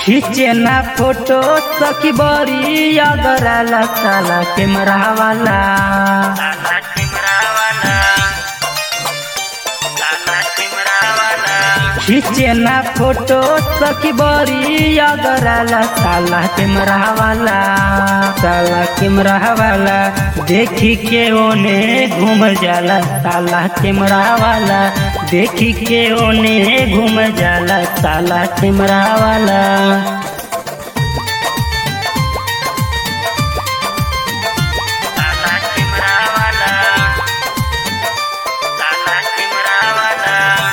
खींचे ना फोटो सखी बड़ी अगराला साला कैमरा वाला साला कैमरा वाला साला कैमरा वाला खींचे ना फोटो सखी बड़ी अगराला साला कैमरा वाला साला कैमरा वाला देखी के ओने घूम जाला साला कैमरा वाला देखी के ओने घूम जाला साला कैमरा वाला साला कैमरा वाला साला कैमरा वाला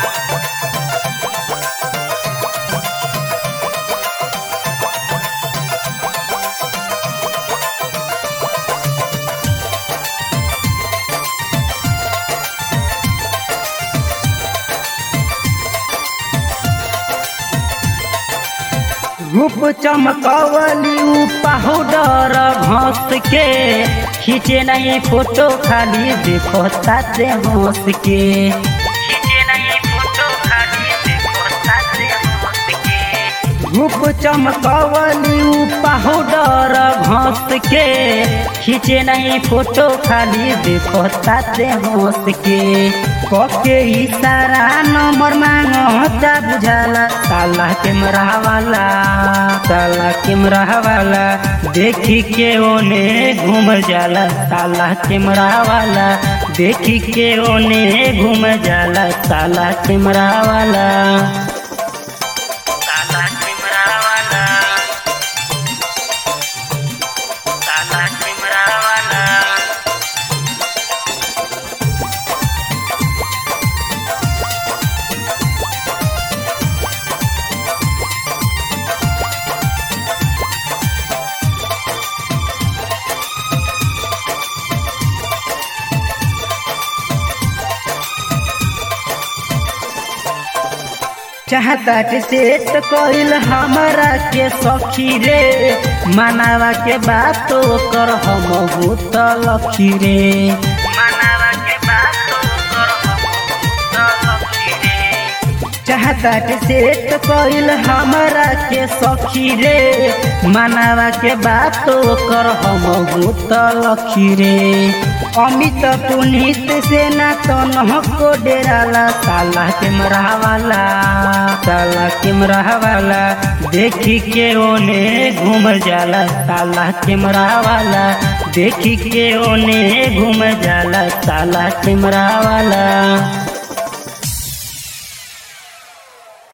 रूप चमकवली उ पाउडर घस के खींचे नहीं फोटो खाली देखो साथे हंस के खींचे नहीं फोटो खाली देखो साथे हंस के रूप चमकवली उ पाउडर घस के खींचे नहीं फोटो खाली देखो साथे हंस के कके इशारा नंबर मांगता बुझाला साला कैमरा वाला साला कैमरा वाला देखी के ओने घूम जाला साला कैमरा वाला देखी के ओने घूम जाला साला कैमरा वाला साला कैमरा वाला साला कैमरा वाला चाहता के सेट कइल हमरा के सखी रे मनावा के बात कर हम भूत लखी रे मनावा के बात कर हम लखी रे चाहता के सेट कइल हमरा के सखी रे मनावा के बात कर हम भूत लखी रे अमित पुनीत से ना तनह को डेराला साला कैमरा वाला साला कैमरा वाला देखी के ओने घूम जाला साला कैमरा वाला देखी के ओने घूम जाला साला कैमरा वाला